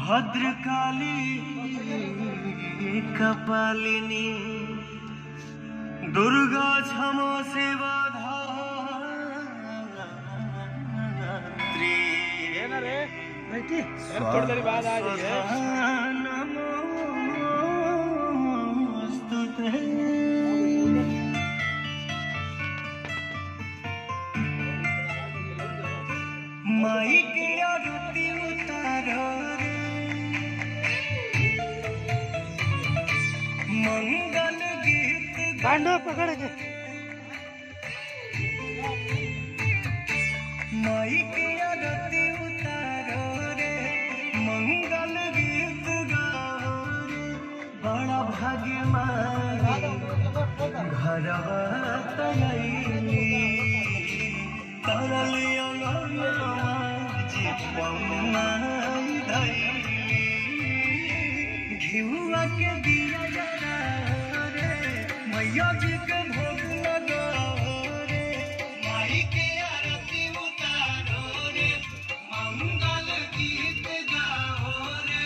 भद्रकाली कपालिनी दुर्गा क्षमा सेवा धात्री थोड़ी देर बाद आ जाइए नमोस्तुते माई के आरती उतारो रे मंगल गीत कांडो पकड़ के माई के आरती उतारो रे मंगल गीत गाओ रे बड़ा भाग्य माई घरवा तलैली तरल अंगनवा जे पमाई धैली घिउआ के दिया जरा रे मैया जी के भोग लगा रे माई के आरती उतारो रे मंगल गीत गाओ रे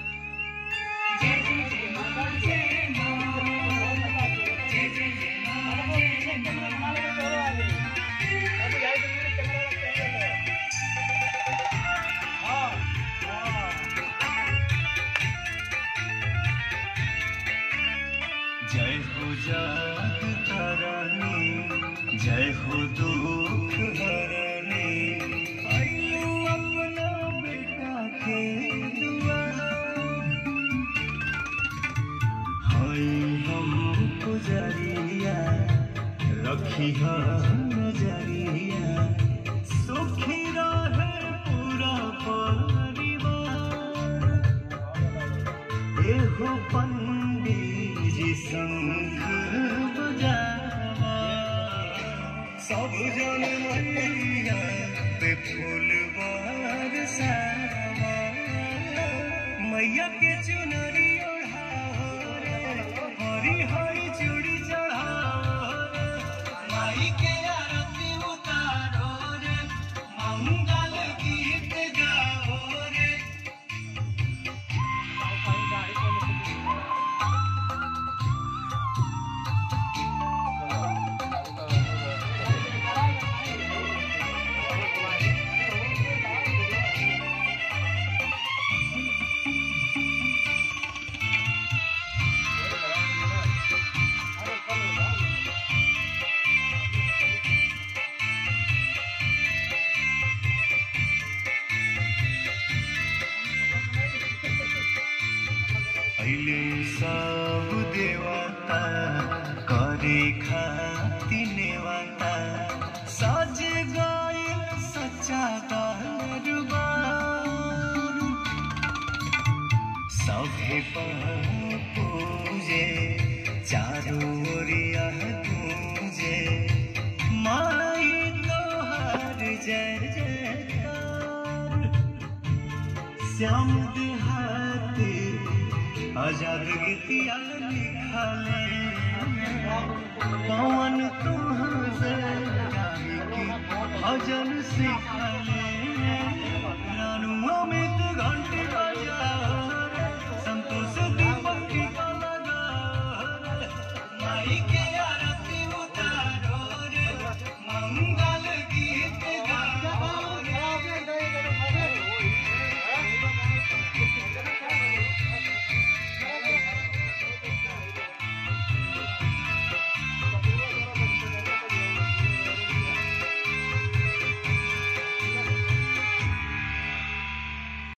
जय हो जाग तारानी जय हो दुख हरनी आइयो अपना बेटा के दुआर हाय हम पुजरिया रखी नजरिया सुखी रहे पूरा परिवार एहो पंडित जी शंख बजावा सब जन मैया पे फूल बरसावा मैया के चुनरी ओढ़ाओ रे हरी हरी चूड़ी चढ़ाओ रे माई के आरती उतारो रे मंगल गीत गाओ रे अहिले सब देवता करे खाती नेवता सज गए सच्चा दरबार सभे पर पूजे चारों ओरिया पूजे माई तोहर जय जयकार श्याम देहाती आजाद गीतिया लिखले पवन तुहाँ से गाई की भजन सिखले